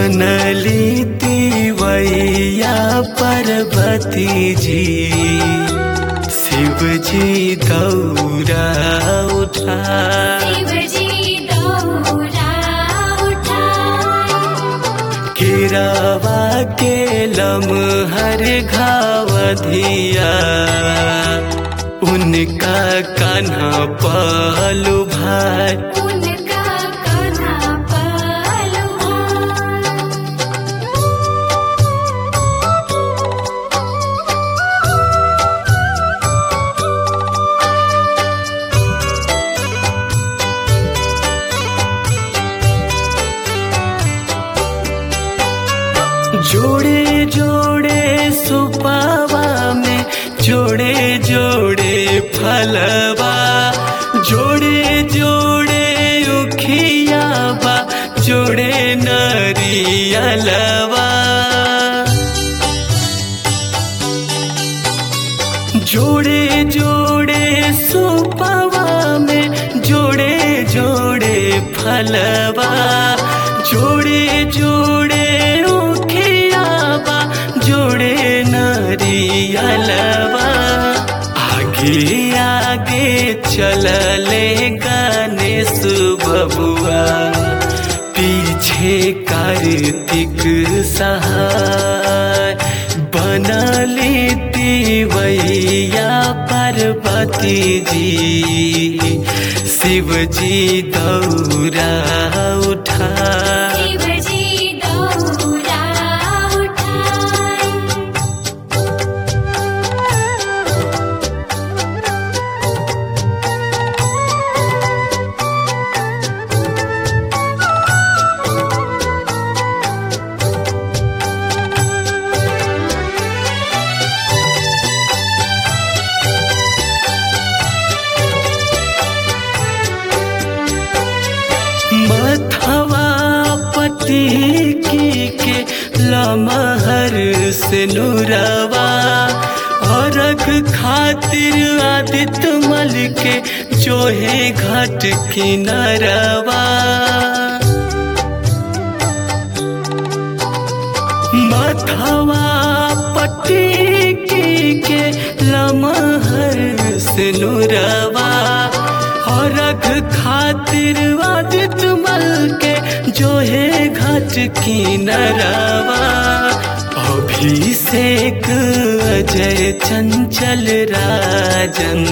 बनली तिवैया पार्वती जी शिव जी दौरा उठा शिवजी दौरा उठाए केरावा के लमहर घावधिया उनका कान्हा पलू भाई उनका कान्हा पलुआ जोड़े जोड़े सुपावा में जोड़े जोड़े फलवा जोड़े जोड़े उखियावा जोड़े नरियलवा जोड़े जोड़े सुपवा में जोड़े जोड़े फलवा जोड़े जोड़े उखियावा जोड़े नरियलवा आगे आगे चलले गणेश बबुआ पीछे कार्तिक सहाय बनली तिवैया पार्वती जी शिव जी दौरा उठा शिवजी दौरा उठाए मथवा पति की के लमहर से नुरवा औरख खातिर आदित्य मल के जोहे घाट किनारवा मथवा पट्टी की के लमहर से नुरवा और रख खातिर आदित मल के जो है घाट की नरवा अभिषेक अजय चंचल राजन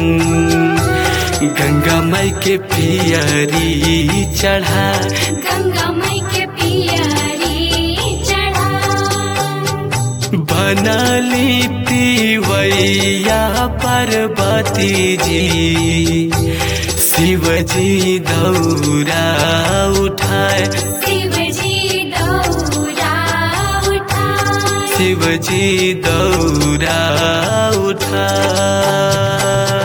गंगा माई के पियरी चढ़ा गंगा मई के पियरी चढ़ा बनली तिवैया पार्वती जी शिव जी दौरा उठाए शिवजी दौरा उठाए शिव जी दौरा उठाए